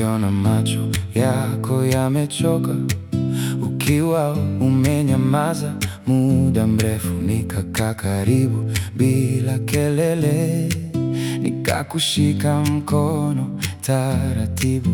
ukiona macho yako yamechoka, ukiwa umenyamaza muda mrefu, nikakaa karibu bila kelele, nikakushika mkono taratibu.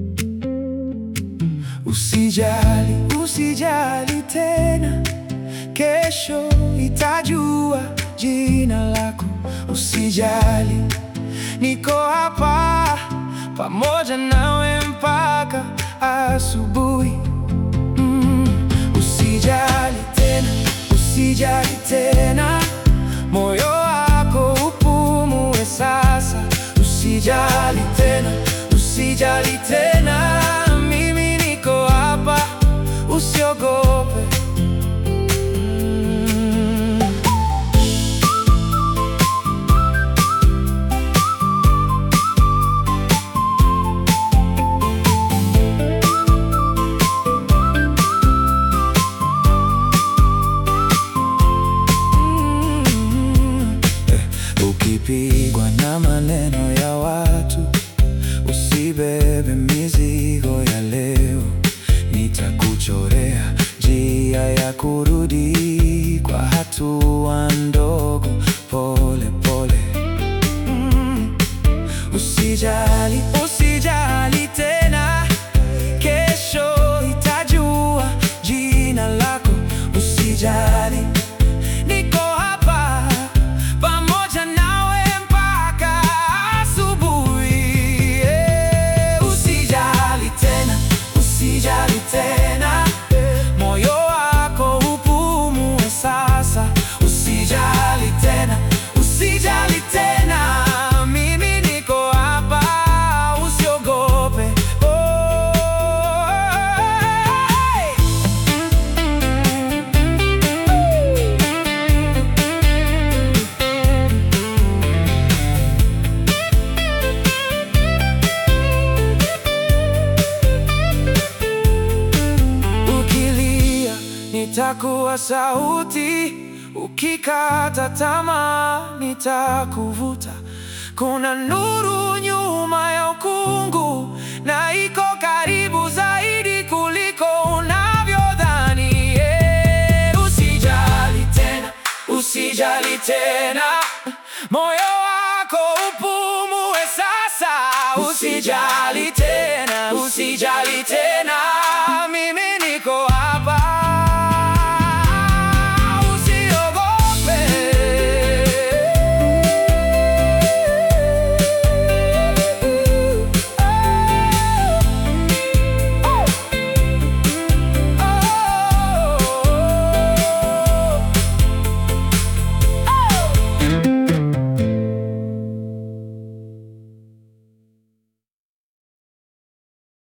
Usijali, usijali tena, kesho itajua jina lako. Usijali, niko hapa pamoja nawe mpaka asubuhi. Mm, usijali tena, usijali tena, moyo wako upumue sasa. Usijali tena, usijali tena, mimi niko hapa, usiogope. Mm. Mm, eh, Ukipigwa na maneno ya watu, usibebe mizigo ya leo. Nitakuchorea njia ya kurudi kwa hatua ndogo, pole pole. Mm, Usijali, usijali tena, kesho itajua jina lako. Usijali, niko hapa pamoja nawe mpaka asubuhi. Eh, Usijali tena, usijali tena, moyo wako upumue sasa. Usijali tena, usijali tena, mimi niko hapa, usiogope. Oh, hey. Ukilia nitakuwa sauti, ukikata tamaa nitakuvuta. Kuna nuru nyuma ya ukungu na iko karibu zaidi kuliko unavyodhani. Yeah, usijali tena, usijali tena, moyo wako upumue sasa. Usijali tena, usijali tena